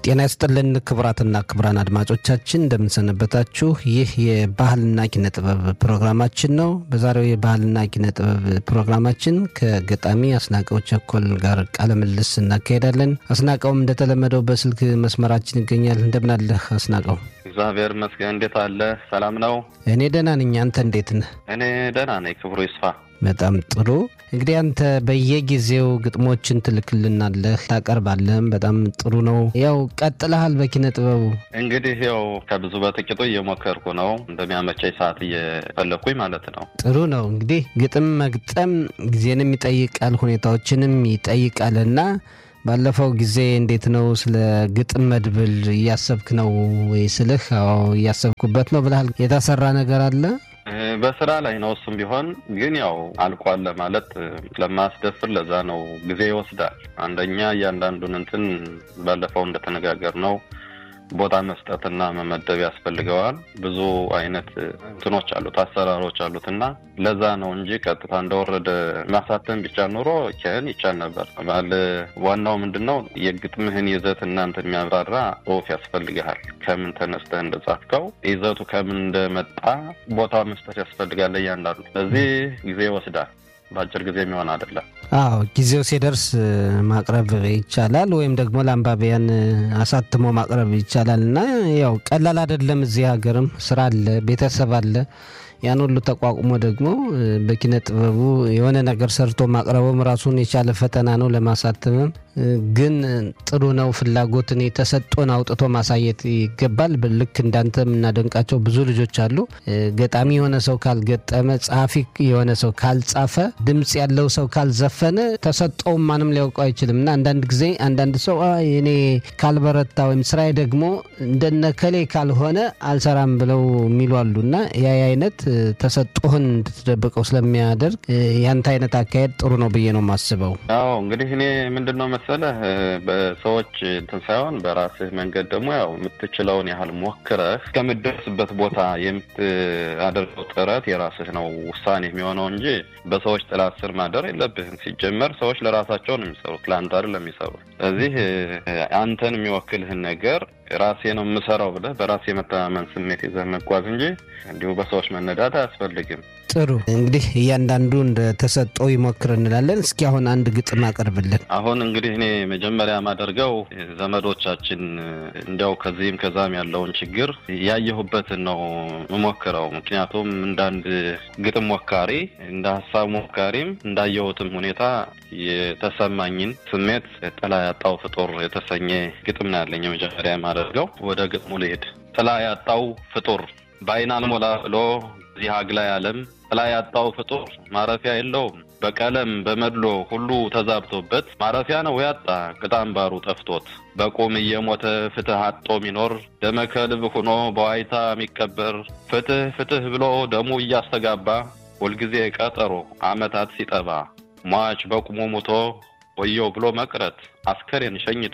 ጤና ይስጥልን ክቡራትና ክቡራን አድማጮቻችን እንደምንሰነበታችሁ። ይህ የባህልና ኪነ ጥበብ ፕሮግራማችን ነው። በዛሬው የባህልና ኪነ ጥበብ ፕሮግራማችን ከገጣሚ አስናቀው ቸኮል ጋር ቃለ ምልልስ እናካሄዳለን። አስናቀውም እንደተለመደው በስልክ መስመራችን ይገኛል። እንደምናለህ አስናቀው? እግዚአብሔር ይመስገን። እንዴት አለ? ሰላም ነው? እኔ ደህና ነኝ። አንተ እንዴት ነህ? እኔ ደህና ነኝ። ክብሩ ይስፋ። በጣም ጥሩ። እንግዲህ አንተ በየጊዜው ግጥሞችን ትልክልናለህ፣ ታቀርባለህም። በጣም ጥሩ ነው። ያው ቀጥለሃል በኪነ ጥበቡ። እንግዲህ ያው ከብዙ በጥቂቱ እየሞከርኩ ነው፣ እንደሚያመቸኝ ሰዓት እየፈለግኩኝ ማለት ነው። ጥሩ ነው። እንግዲህ ግጥም መግጠም ጊዜንም ይጠይቃል፣ ሁኔታዎችንም ይጠይቃል እና ባለፈው ጊዜ እንዴት ነው ስለ ግጥም መድብል እያሰብክ ነው ወይ ስልህ፣ አዎ እያሰብኩበት ነው ብለሃል። የተሰራ ነገር አለ? በስራ ላይ ነው። እሱም ቢሆን ግን ያው አልቋል ለማለት ለማስደፍር ለዛ ነው ጊዜ ይወስዳል። አንደኛ እያንዳንዱን እንትን ባለፈው እንደተነጋገር ነው ቦታ መስጠትና መመደብ ያስፈልገዋል። ብዙ አይነት እንትኖች አሉት፣ አሰራሮች አሉት እና ለዛ ነው እንጂ ቀጥታ እንደወረደ ማሳተም ቢቻል ኑሮ ኬን ይቻል ነበር። ባል ዋናው ምንድን ነው የግጥምህን ይዘት እናንተ የሚያብራራ ጽሁፍ ያስፈልግሃል። ከምን ተነስተህ እንደጻፍከው ይዘቱ ከምን እንደመጣ ቦታ መስጠት ያስፈልጋል እያንዳንዱ። ስለዚህ ጊዜ ይወስዳል። በአጭር ጊዜ የሚሆን አይደለም። አዎ ጊዜው ሲደርስ ማቅረብ ይቻላል፣ ወይም ደግሞ ለአንባቢያን አሳትሞ ማቅረብ ይቻላል እና ያው ቀላል አይደለም። እዚህ ሀገርም ስራ አለ፣ ቤተሰብ አለ። ያን ሁሉ ተቋቁሞ ደግሞ በኪነ ጥበቡ የሆነ ነገር ሰርቶ ማቅረቡም ራሱን የቻለ ፈተና ነው። ለማሳተምም ግን ጥሩ ነው። ፍላጎትን የተሰጦን አውጥቶ ማሳየት ይገባል። ልክ እንዳንተ የምናደንቃቸው ብዙ ልጆች አሉ። ገጣሚ የሆነ ሰው ካልገጠመ፣ ጸሐፊ የሆነ ሰው ካልጻፈ፣ ድምፅ ያለው ሰው ካልዘፈነ ተሰጦውም ማንም ሊያውቀው አይችልም እና አንዳንድ ጊዜ አንዳንድ ሰው እኔ ካልበረታ ወይም ስራዬ ደግሞ እንደነከሌ ካልሆነ አልሰራም ብለው የሚሉ አሉ እና ያ አይነት ተሰጦህን እንድትደብቀው ስለሚያደርግ ያንተ አይነት አካሄድ ጥሩ ነው ብዬ ነው የማስበው። አዎ እንግዲህ እኔ ምንድን ነው መሰለህ በሰዎች እንትን ሳይሆን በራስህ መንገድ ደግሞ ያው የምትችለውን ያህል ሞክረህ እስከምትደርስበት ቦታ የምታደርገው ጥረት የራስህ ነው ውሳኔ የሚሆነው እንጂ በሰዎች ጥላ ስር ማደር የለብህም። ሲጀመር ሰዎች ለራሳቸው ነው የሚሰሩት፣ ለአንተ አይደለም የሚሰሩት። ስለዚህ አንተን የሚወክልህን ነገር ራሴ ነው የምሰራው ብለህ በራሴ የመተማመን ስሜት ይዘህ መጓዝ እንጂ እንዲሁ በሰዎች መነዳት አያስፈልግም። ጥሩ እንግዲህ እያንዳንዱ እንደ ተሰጠው ይሞክር እንላለን። እስኪ አሁን አንድ ግጥም አቀርብልን። አሁን እንግዲህ እኔ መጀመሪያ የማደርገው ዘመዶቻችን እንዲያው ከዚህም ከዛም ያለውን ችግር ያየሁበትን ነው የምሞክረው። ምክንያቱም እንደ አንድ ግጥም ሞካሪ፣ እንደ ሀሳብ ሞካሪም እንዳየሁትም ሁኔታ የተሰማኝን ስሜት ጥላ ያጣው ፍጡር የተሰኘ ግጥም ነው ያለኝ። መጀመሪያ የማደርገው ወደ ግጥሙ ልሄድ። ጥላ ያጣው ፍጡር በአይን አልሞላ ብሎ እዚህ አግላይ ዓለም ጥላ ያጣው ፍጡር ማረፊያ የለውም። በቀለም በመድሎ ሁሉ ተዛብቶበት ማረፊያ ነው ያጣ ቅጣም ባሩ ጠፍቶት በቁም እየሞተ ፍትህ አጦ ሚኖር ደመከልብ ሆኖ በዋይታ የሚቀበር ፍትህ ፍትህ ብሎ ደሙ እያስተጋባ ሁልጊዜ ቀጠሮ አመታት ሲጠባ ሟች በቁሙ ሙቶ ወየው ብሎ መቅረት አስከሬን ሸኝቶ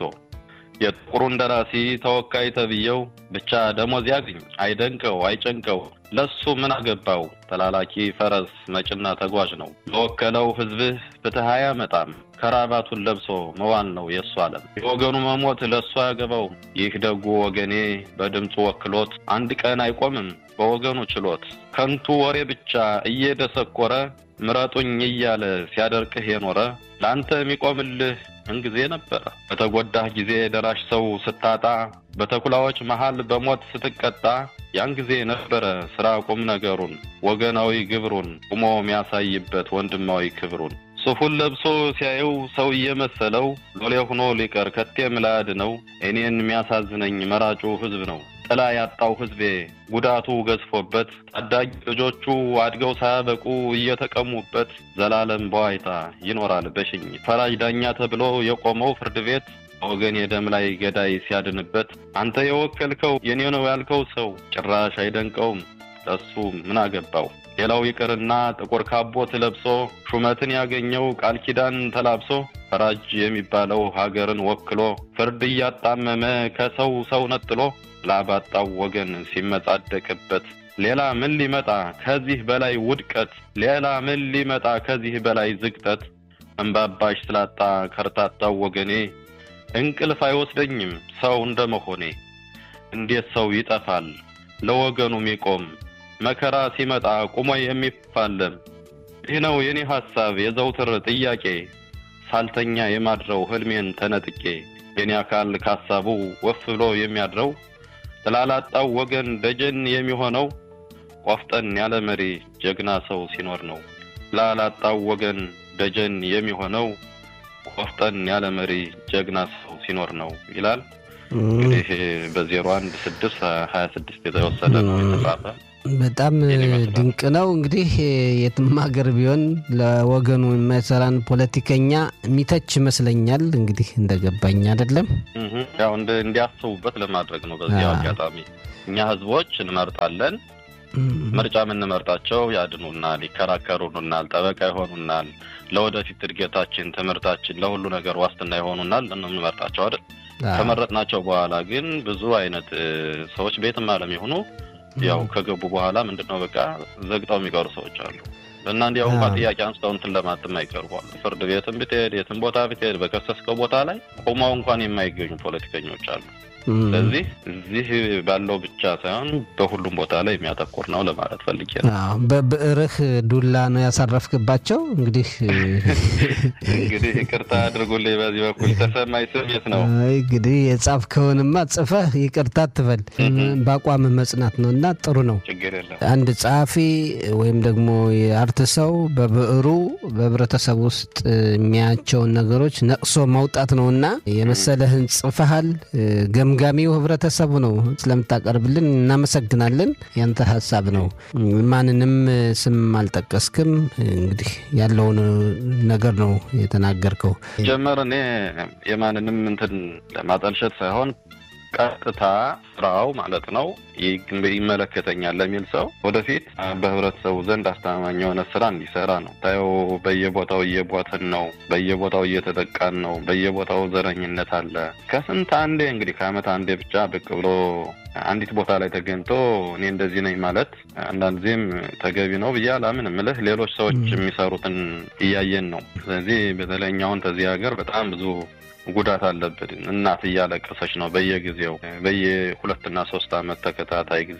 የጥቁሩን ደራሲ ተወካይ ተብዬው ብቻ ደሞዝ ያግኝ አይደንቀው አይጨንቀው ለሱ ምን አገባው ተላላኪ ፈረስ መጭና ተጓዥ ነው ለወከለው ሕዝብህ ፍትህ አያመጣም ከራባቱን ለብሶ መዋል ነው የእሱ ዓለም የወገኑ መሞት ለእሱ አያገባው ይህ ደጉ ወገኔ በድምፁ ወክሎት አንድ ቀን አይቆምም በወገኑ ችሎት ከንቱ ወሬ ብቻ እየደሰኮረ ምረጡኝ እያለ ሲያደርቅህ የኖረ ለአንተ የሚቆምልህ ምን ጊዜ ነበረ? በተጎዳህ ጊዜ ደራሽ ሰው ስታጣ፣ በተኩላዎች መሃል በሞት ስትቀጣ፣ ያን ጊዜ ነበረ ስራ ቁም ነገሩን ወገናዊ ግብሩን ቁሞ የሚያሳይበት ወንድማዊ ክብሩን ሱፉን ለብሶ ሲያየው ሰው እየመሰለው ሎሌ ሆኖ ሊቀር ከቴም ላያድነው እኔን የሚያሳዝነኝ መራጩ ህዝብ ነው። ጥላ ያጣው ህዝቤ ጉዳቱ ገዝፎበት ታዳጊ ልጆቹ አድገው ሳያበቁ እየተቀሙበት ዘላለም በዋይታ ይኖራል በሽኝት ፈራጅ ዳኛ ተብሎ የቆመው ፍርድ ቤት ወገን የደም ላይ ገዳይ ሲያድንበት አንተ የወከልከው የኔ ነው ያልከው ሰው ጭራሽ አይደንቀውም ለሱ ምን አገባው? ሌላው ይቅርና ጥቁር ካቦት ለብሶ ሹመትን ያገኘው ቃል ኪዳን ተላብሶ ፈራጅ የሚባለው ሀገርን ወክሎ ፍርድ እያጣመመ ከሰው ሰው ነጥሎ ላባጣው ወገን ሲመጻደቅበት ሌላ ምን ሊመጣ ከዚህ በላይ ውድቀት? ሌላ ምን ሊመጣ ከዚህ በላይ ዝቅጠት? እንባባሽ ስላጣ ከርታታው ወገኔ እንቅልፍ አይወስደኝም ሰው እንደመሆኔ እንዴት ሰው ይጠፋል ለወገኑ የሚቆም መከራ ሲመጣ ቁሞ የሚፋለም ይህ ነው የኔ ሐሳብ የዘውትር ጥያቄ ሳልተኛ የማድረው ህልሜን ተነጥቄ የኔ አካል ካሳቡ ወፍ ብሎ የሚያድረው ጥላላጣው ወገን ደጀን የሚሆነው ቆፍጠን ያለ መሪ ጀግና ሰው ሲኖር ነው። ጥላላጣው ወገን ደጀን የሚሆነው ቆፍጠን ያለ መሪ ጀግና ሰው ሲኖር ነው ይላል። እንግዲህ በዜሮ አንድ ስድስት ሀያ ስድስት የተወሰደ ነው የተጻፈ። በጣም ድንቅ ነው። እንግዲህ የትም ሀገር ቢሆን ለወገኑ የማይሰራን ፖለቲከኛ የሚተች ይመስለኛል። እንግዲህ እንደገባኝ አይደለም ያው እንዲያስቡበት ለማድረግ ነው። በዚህ አጋጣሚ እኛ ህዝቦች እንመርጣለን። ምርጫ የምንመርጣቸው ያድኑናል፣ ይከራከሩናል፣ ጠበቃ ይሆኑናል፣ ለወደፊት እድገታችን፣ ትምህርታችን፣ ለሁሉ ነገር ዋስትና ይሆኑናል እንመርጣቸው አይደል? ከመረጥናቸው በኋላ ግን ብዙ አይነት ሰዎች ቤትም አለም የሆኑ ያው ከገቡ በኋላ ምንድን ነው በቃ ዘግጠው የሚቀሩ ሰዎች አሉ። እና እንዲያው እንኳ ጥያቄ አንስተው እንትን ለማትም አይቀርቧል። ፍርድ ቤትም ብትሄድ የትም ቦታ ብትሄድ በከሰስከው ቦታ ላይ ቆመው እንኳን የማይገኙ ፖለቲከኞች አሉ። ስለዚህ እዚህ ባለው ብቻ ሳይሆን በሁሉም ቦታ ላይ የሚያተኩር ነው ለማለት ፈልጌ ነው። በብዕርህ ዱላ ነው ያሳረፍክባቸው። እንግዲህ እንግዲህ ይቅርታ አድርጉልኝ በዚህ በኩል ተሰማኝ ስሜት ነው። እንግዲህ የጻፍከውንማ ጽፈህ ይቅርታ ትበል በአቋም መጽናት ነው እና ጥሩ ነው። ችግር የለም። አንድ ጸሐፊ ወይም ደግሞ የአርት ሰው በብዕሩ በህብረተሰብ ውስጥ የሚያያቸውን ነገሮች ነቅሶ ማውጣት ነው እና የመሰለህን ጽፈሃል ገምጋሚው ህብረተሰቡ ነው። ስለምታቀርብልን እናመሰግናለን። ያንተ ሀሳብ ነው። ማንንም ስም አልጠቀስክም። እንግዲህ ያለውን ነገር ነው የተናገርከው። ጀመር እኔ የማንንም እንትን ለማጠልሸት ሳይሆን ቀጥታ ስራው ማለት ነው ይመለከተኛል ለሚል ሰው ወደፊት በህብረተሰቡ ዘንድ አስተማማኝ የሆነ ስራ እንዲሰራ ነው። ታየው በየቦታው እየቦትን ነው፣ በየቦታው እየተጠቃን ነው፣ በየቦታው ዘረኝነት አለ። ከስንት አንዴ እንግዲህ ከአመት አንዴ ብቻ ብቅ ብሎ አንዲት ቦታ ላይ ተገኝቶ እኔ እንደዚህ ነኝ ማለት አንዳንድ ጊዜም ተገቢ ነው ብዬ አላምን ምልህ ሌሎች ሰዎች የሚሰሩትን እያየን ነው። ስለዚህ በተለኛውን ከዚህ ሀገር በጣም ብዙ ጉዳት አለብን። እናት እያለቀሰች ነው በየጊዜው በየሁለትና ሶስት አመት ተከታታይ ጊዜ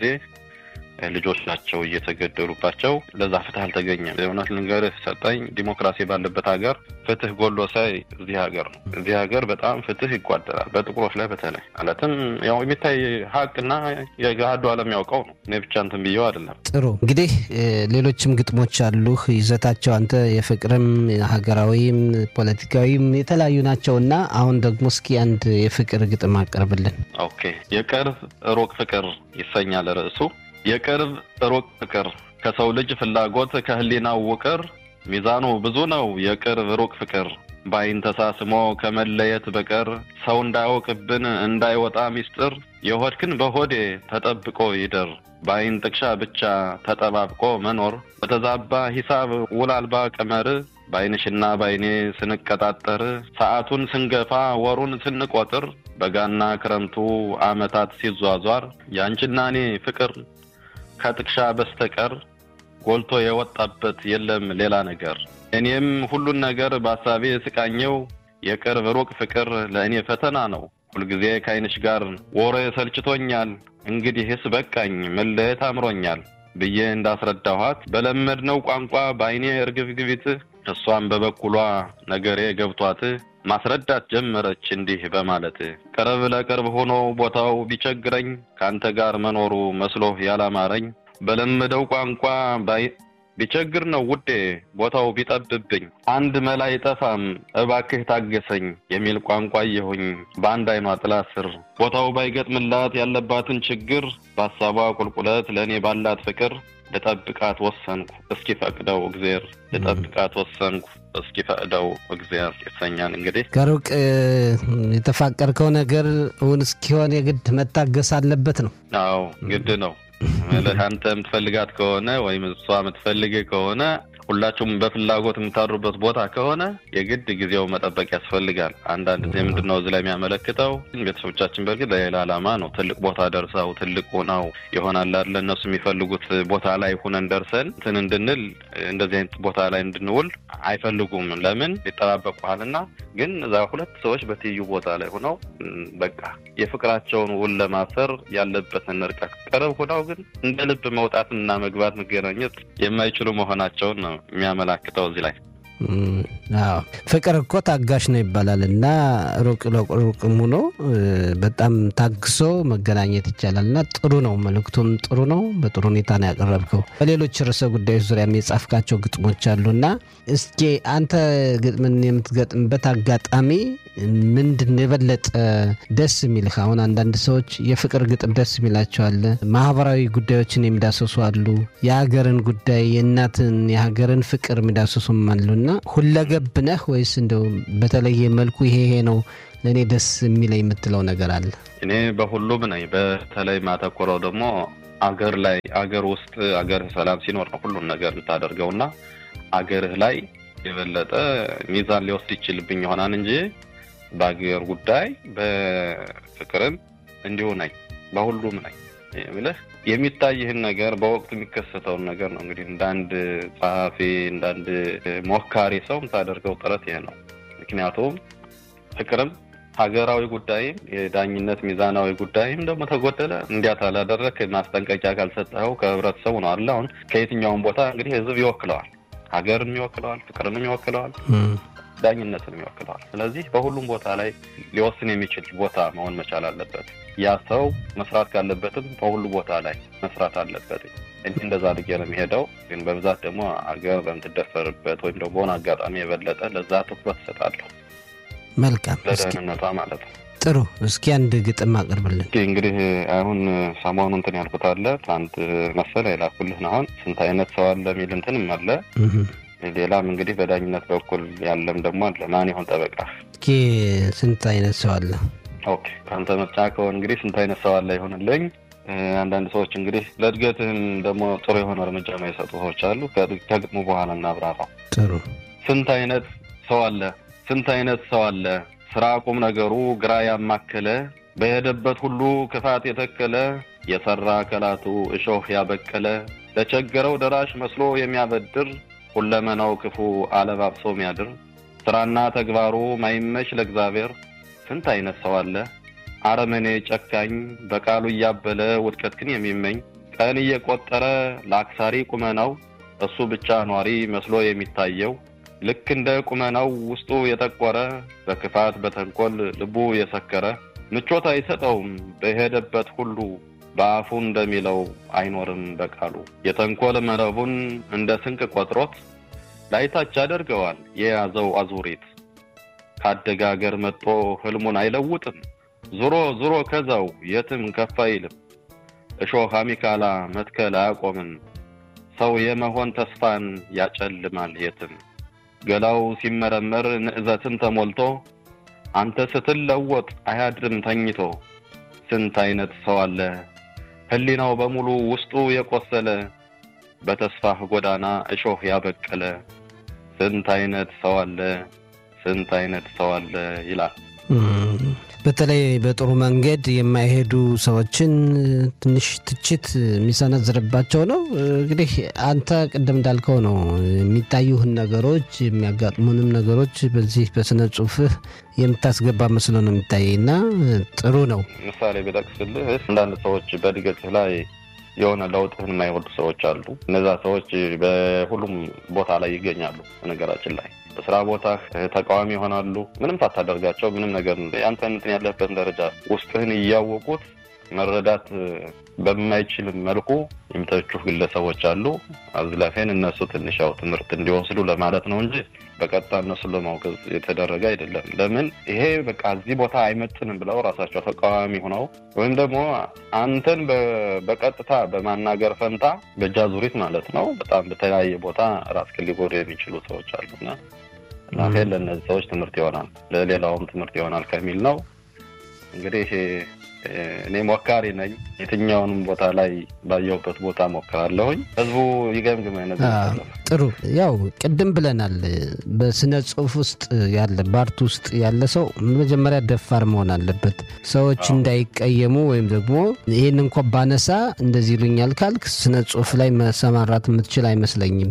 ልጆቻቸው እየተገደሉባቸው ለዛ ፍትህ አልተገኘም። እውነት ልንገርህ ሰጠኝ ዲሞክራሲ ባለበት ሀገር ፍትህ ጎሎ ሳይ እዚህ ሀገር ነው። እዚህ ሀገር በጣም ፍትህ ይጓደላል፣ በጥቁሮች ላይ በተለይ ማለትም ያው የሚታይ ሀቅና የገሃዱ ዓለም ያውቀው ነው። እኔ ብቻ እንትን ብየው አይደለም። ጥሩ እንግዲህ ሌሎችም ግጥሞች አሉህ ይዘታቸው አንተ የፍቅርም ሀገራዊም ፖለቲካዊም የተለያዩ ናቸው እና አሁን ደግሞ እስኪ አንድ የፍቅር ግጥም አቀርብልን። ኦኬ የቅርብ ሩቅ ፍቅር ይሰኛል ርዕሱ። የቅርብ ሩቅ ፍቅር ከሰው ልጅ ፍላጎት ከህሊናው ውቅር ሚዛኑ ብዙ ነው የቅርብ ሩቅ ፍቅር በአይን ተሳስሞ ከመለየት በቀር ሰው እንዳያውቅብን እንዳይወጣ ሚስጥር የሆድክን በሆዴ ተጠብቆ ይደር በአይን ጥቅሻ ብቻ ተጠባብቆ መኖር በተዛባ ሂሳብ ውል አልባ ቀመር በአይንሽና በአይኔ ስንቀጣጠር ሰዓቱን ስንገፋ ወሩን ስንቆጥር በጋና ክረምቱ ዓመታት ሲዟዟር ያንቺና እኔ ፍቅር ከጥቅሻ በስተቀር ጎልቶ የወጣበት የለም ሌላ ነገር። እኔም ሁሉን ነገር በሀሳቤ ስቃኘው የቅርብ ሩቅ ፍቅር ለእኔ ፈተና ነው። ሁልጊዜ ከአይንሽ ጋር ወሬ ሰልችቶኛል፣ እንግዲህስ በቃኝ መለየት አምሮኛል ብዬ እንዳስረዳኋት በለመድነው ቋንቋ በአይኔ እርግብግቢት እሷም በበኩሏ ነገሬ ገብቷት ማስረዳት ጀመረች እንዲህ በማለት ቅርብ ለቅርብ ሆኖ ቦታው ቢቸግረኝ ከአንተ ጋር መኖሩ መስሎህ ያላማረኝ በለመደው ቋንቋ ቢቸግር ነው ውዴ ቦታው ቢጠብብኝ አንድ መላ አይጠፋም እባክህ ታገሰኝ የሚል ቋንቋ እየሆኝ በአንድ አይኗ ጥላ ስር ቦታው ባይገጥምላት ያለባትን ችግር በሀሳቧ ቁልቁለት ለእኔ ባላት ፍቅር ልጠብቃት ወሰንኩ እስኪ ፈቅደው እግዜር ልጠብቃት ወሰንኩ እስኪ ፈቅደው እግዜር ይሰኛል። እንግዲህ ከሩቅ የተፋቀርከው ነገር እውን እስኪሆን የግድ መታገስ አለበት ነው። አዎ ግድ ነው። አንተ የምትፈልጋት ከሆነ ወይም እሷ የምትፈልግ ከሆነ ሁላችሁም በፍላጎት የምታድሩበት ቦታ ከሆነ የግድ ጊዜው መጠበቅ ያስፈልጋል። አንዳንድ ጊዜ ምንድን ነው እዚህ ላይ የሚያመለክተው ቤተሰቦቻችን በእርግጥ ለሌላ ዓላማ ነው ትልቅ ቦታ ደርሰው ትልቅ ሆነው ይሆናል አይደለ እነሱ የሚፈልጉት ቦታ ላይ ሁነን ደርሰን እንትን እንድንል እንደዚህ አይነት ቦታ ላይ እንድንውል አይፈልጉም። ለምን ይጠባበቁሃልና። ግን እዛ ሁለት ሰዎች በትይዩ ቦታ ላይ ሆነው በቃ የፍቅራቸውን ውል ለማሰር ያለበትን ርቀት ቅርብ ሆነው ግን እንደ ልብ መውጣትና መግባት መገናኘት የማይችሉ መሆናቸውን ነው የሚያመላክተው እዚህ ላይ። አዎ ፍቅር እኮ ታጋሽ ነው ይባላል እና ሩቅ ሩቅም ሆኖ በጣም ታግሶ መገናኘት ይቻላል እና ጥሩ ነው። መልእክቱም ጥሩ ነው። በጥሩ ሁኔታ ነው ያቀረብከው። በሌሎች ርዕሰ ጉዳዮች ዙሪያ የጻፍካቸው ግጥሞች አሉ እና እስኪ አንተ ግጥምን የምትገጥምበት አጋጣሚ ምንድን የበለጠ ደስ የሚልህ? አሁን አንዳንድ ሰዎች የፍቅር ግጥም ደስ የሚላቸዋል። ማህበራዊ ጉዳዮችን የሚዳሰሱ አሉ። የሀገርን ጉዳይ የእናትን የሀገርን ፍቅር የሚዳሰሱም አሉ እና ሁለገብ ነህ ወይስ እንደው በተለየ መልኩ ይሄ ይሄ ነው ለእኔ ደስ የሚለኝ የምትለው ነገር አለ? እኔ በሁሉም ነኝ። በተለይ ማተኮረው ደግሞ አገር ላይ አገር ውስጥ አገርህ ሰላም ሲኖር ነው ሁሉን ነገር የምታደርገው እና አገርህ ላይ የበለጠ ሚዛን ሊወስድ ይችልብኝ ይሆናል እንጂ በአገር ጉዳይ በፍቅርም እንዲሁ ነኝ፣ በሁሉም ነኝ ብለህ የሚታይህን ነገር በወቅቱ የሚከሰተውን ነገር ነው እንግዲህ እንደ አንድ ጸሐፊ እንደ አንድ ሞካሪ ሰው የምታደርገው ጥረት ይሄ ነው። ምክንያቱም ፍቅርም ሀገራዊ ጉዳይም የዳኝነት ሚዛናዊ ጉዳይም ደግሞ ተጎደለ እንዲያት አላደረክ ማስጠንቀቂያ ካልሰጠኸው ከህብረተሰቡ ነው አለ። አሁን ከየትኛውም ቦታ እንግዲህ ህዝብ ይወክለዋል፣ ሀገርን ይወክለዋል፣ ፍቅርንም ይወክለዋል፣ ዳኝነትንም ይወክለዋል። ስለዚህ በሁሉም ቦታ ላይ ሊወስን የሚችል ቦታ መሆን መቻል አለበት። ያ ሰው መስራት ካለበትም በሁሉ ቦታ ላይ መስራት አለበት። እንዲህ እንደዛ አድርጌ ነው የሚሄደው። ግን በብዛት ደግሞ አገር በምትደፈርበት ወይም ደግሞ በሆነ አጋጣሚ የበለጠ ለዛ ትኩረት እሰጣለሁ። መልካም ለደህንነቷ ማለት ነው። ጥሩ። እስኪ አንድ ግጥም አቅርብልን። እንግዲህ አሁን ሰሞኑ እንትን ያልኩት አለ አንድ መሰለ የላኩልህ ነው። አሁን ስንት አይነት ሰው አለ የሚል እንትንም አለ። ሌላም እንግዲህ በዳኝነት በኩል ያለም ደግሞ አለ። ማን ይሆን ጠበቃ? እስኪ ስንት አይነት ሰው አለ? ኦኬ ከአንተ ምርጫ ከሆነ እንግዲህ ስንት አይነት ሰው አለ ይሆንልኝ። አንዳንድ ሰዎች እንግዲህ ለእድገትህም ደግሞ ጥሩ የሆነ እርምጃ የማይሰጡ ሰዎች አሉ። ከግጥሙ በኋላ እናብራራው። ጥሩ። ስንት አይነት ሰው አለ ስንት አይነት ሰው አለ ስራ ቁም ነገሩ ግራ ያማከለ በሄደበት ሁሉ ክፋት የተከለ የሰራ ከላቱ እሾህ ያበቀለ ለቸገረው ደራሽ መስሎ የሚያበድር ሁለመናው ክፉ አለባብሶ የሚያድር ስራና ተግባሩ ማይመች ለእግዚአብሔር ስንት አይነት ሰው አለ አረመኔ ጨካኝ በቃሉ እያበለ ውድቀትክን የሚመኝ ቀን እየቆጠረ ለአክሳሪ ቁመናው እሱ ብቻ ኗሪ መስሎ የሚታየው ልክ እንደ ቁመናው ውስጡ የጠቆረ በክፋት በተንኮል ልቡ የሰከረ ምቾት አይሰጠውም በሄደበት ሁሉ በአፉ እንደሚለው አይኖርም በቃሉ የተንኮል መረቡን እንደ ስንቅ ቆጥሮት ላይታች ያደርገዋል የያዘው አዙሪት ካደገ አገር መጥቶ ህልሙን አይለውጥም ዙሮ ዙሮ ከዛው የትም ከፍ አይልም እሾህ አሚካላ መትከል አያቆምም ሰው የመሆን ተስፋን ያጨልማል የትም ገላው ሲመረመር ንዕዘትን ተሞልቶ አንተ ስትለወጥ አያድርም ተኝቶ ስንት አይነት ሰው አለ ህሊናው በሙሉ ውስጡ የቆሰለ በተስፋህ ጎዳና እሾህ ያበቀለ ስንት አይነት ሰው አለ ስንት አይነት ሰው አለ ይላል። በተለይ በጥሩ መንገድ የማይሄዱ ሰዎችን ትንሽ ትችት የሚሰነዝርባቸው ነው። እንግዲህ አንተ ቅድም እንዳልከው ነው የሚታዩህን ነገሮች የሚያጋጥሙንም ነገሮች በዚህ በስነ ጽሁፍህ የምታስገባ መስሎ ነው የሚታየኝና ጥሩ ነው። ምሳሌ ቢጠቅስልህ አንዳንድ ሰዎች በእድገትህ ላይ የሆነ ለውጥህን የማይወዱ ሰዎች አሉ። እነዛ ሰዎች በሁሉም ቦታ ላይ ይገኛሉ። በነገራችን ላይ በስራ ቦታ ተቃዋሚ ይሆናሉ። ምንም ሳታደርጋቸው ምንም ነገር ያንተ እንትን ያለበትን ደረጃ ውስጥህን እያወቁት መረዳት በማይችል መልኩ የሚተቹህ ግለሰቦች አሉ። አዝላፌን እነሱ ትንሽ ያው ትምህርት እንዲወስዱ ለማለት ነው እንጂ በቀጥታ እነሱን ለማውገዝ የተደረገ አይደለም። ለምን ይሄ በቃ እዚህ ቦታ አይመጥንም ብለው ራሳቸው ተቃዋሚ ሆነው ወይም ደግሞ አንተን በቀጥታ በማናገር ፈንታ በእጃዙሪት ማለት ነው በጣም በተለያየ ቦታ ራስህን ሊጎዱ የሚችሉ ሰዎች አሉና ላፌን ለእነዚህ ሰዎች ትምህርት ይሆናል፣ ለሌላውም ትምህርት ይሆናል ከሚል ነው እንግዲህ እኔ ሞካሪ ነኝ። የትኛውንም ቦታ ላይ ባየሁበት ቦታ ሞክራለሁኝ። ህዝቡ ይገምግም። አይነት ጥሩ ያው ቅድም ብለናል። በስነ ጽሁፍ ውስጥ ያለ በአርት ውስጥ ያለ ሰው መጀመሪያ ደፋር መሆን አለበት። ሰዎች እንዳይቀየሙ ወይም ደግሞ ይህን እንኳ ባነሳ እንደዚህ ይሉኛል ካልክ ስነ ጽሁፍ ላይ መሰማራት የምትችል አይመስለኝም።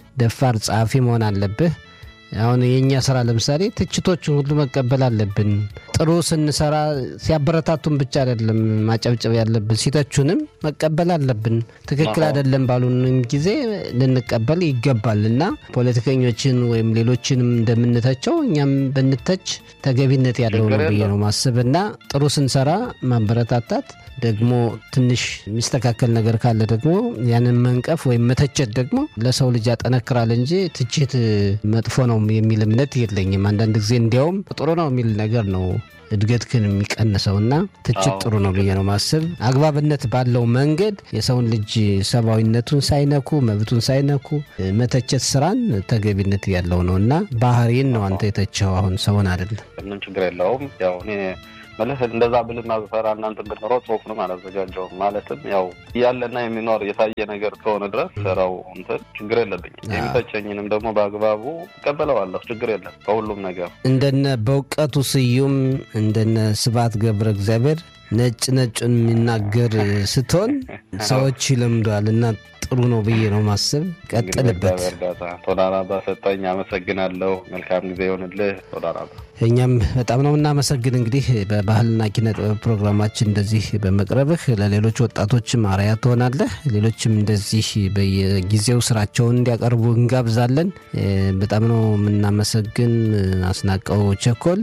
ደፋር ጸሐፊ መሆን አለብህ። አሁን የእኛ ስራ ለምሳሌ ትችቶችን ሁሉ መቀበል አለብን። ጥሩ ስንሰራ ሲያበረታቱን ብቻ አይደለም ማጨብጨብ ያለብን፣ ሲተቹንም መቀበል አለብን። ትክክል አይደለም ባሉንም ጊዜ ልንቀበል ይገባል እና ፖለቲከኞችን ወይም ሌሎችንም እንደምንተቸው እኛም ብንተች ተገቢነት ያለው ነው ብዬ ነው ማስብ እና ጥሩ ስንሰራ ማበረታታት ደግሞ ትንሽ የሚስተካከል ነገር ካለ ደግሞ ያንን መንቀፍ ወይም መተቸት ደግሞ ለሰው ልጅ ያጠነክራል እንጂ ትችት መጥፎ ነው የሚል እምነት የለኝም። አንዳንድ ጊዜ እንዲያውም ጥሩ ነው የሚል ነገር ነው እድገትክን የሚቀንሰው እና ትችት ጥሩ ነው ብዬ ነው ማስብ። አግባብነት ባለው መንገድ የሰውን ልጅ ሰብአዊነቱን ሳይነኩ መብቱን ሳይነኩ መተቸት ስራን ተገቢነት ያለው ነው እና ባህሪን ነው አንተ የተቸው አሁን ሰውን አይደለም። ምንም ችግር የለውም ያው እኔ መልስ እንደዛ ብልና ብፈራ እናንተ ብንኖረው ጽሁፍንም አላዘጋጀውም። ማለትም ያው ያለና የሚኖር የታየ ነገር ከሆነ ድረስ ሰራው እንትን ችግር የለብኝም። የሚተቸኝንም ደግሞ በአግባቡ እቀበለዋለሁ። ችግር የለም በሁሉም ነገር እንደነ በእውቀቱ ስዩም እንደነ ስብሐት ገብረ እግዚአብሔር ነጭ ነጩን የሚናገር ስትሆን ሰዎች ይለምደዋል እና ጥሩ ነው ብዬ ነው ማስብ። ቀጥልበት። እርዳታ ቶዳራባ ሰጠኝ። አመሰግናለሁ። መልካም ጊዜ ይሆንልህ። ቶዳራባ እኛም በጣም ነው እናመሰግን። እንግዲህ በባህልና ኪነ ጥበብ ፕሮግራማችን እንደዚህ በመቅረብህ ለሌሎች ወጣቶችም አርአያ ትሆናለህ። ሌሎችም እንደዚህ በየጊዜው ስራቸውን እንዲያቀርቡ እንጋብዛለን። በጣም ነው የምናመሰግን። አስናቀው ቸኮል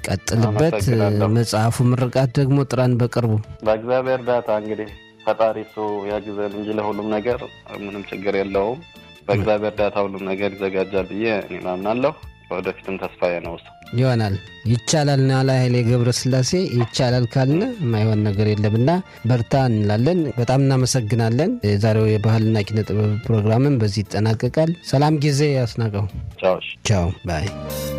ቀጥልበት። መጽሐፉ ምርቃት ደግሞ ጥራን በቅርቡ በእግዚአብሔር እርዳታ እንግዲህ ፈጣሪ እሱ ያግዘን እንጂ ለሁሉም ነገር ምንም ችግር የለውም። በእግዚአብሔር እርዳታ ሁሉም ነገር ይዘጋጃል ብዬ እኔ ማምናለሁ። ወደፊትም ተስፋዬ ነው እሱ ይሆናል። ይቻላል ናላ ኃይሌ ገብረ ስላሴ ይቻላል ካልን የማይሆን ነገር የለምና በርታ እንላለን። በጣም እናመሰግናለን። የዛሬው የባህልና ኪነ ጥበብ ፕሮግራምን በዚህ ይጠናቀቃል። ሰላም ጊዜ ያስናቀው። ቻዎች ቻው ባይ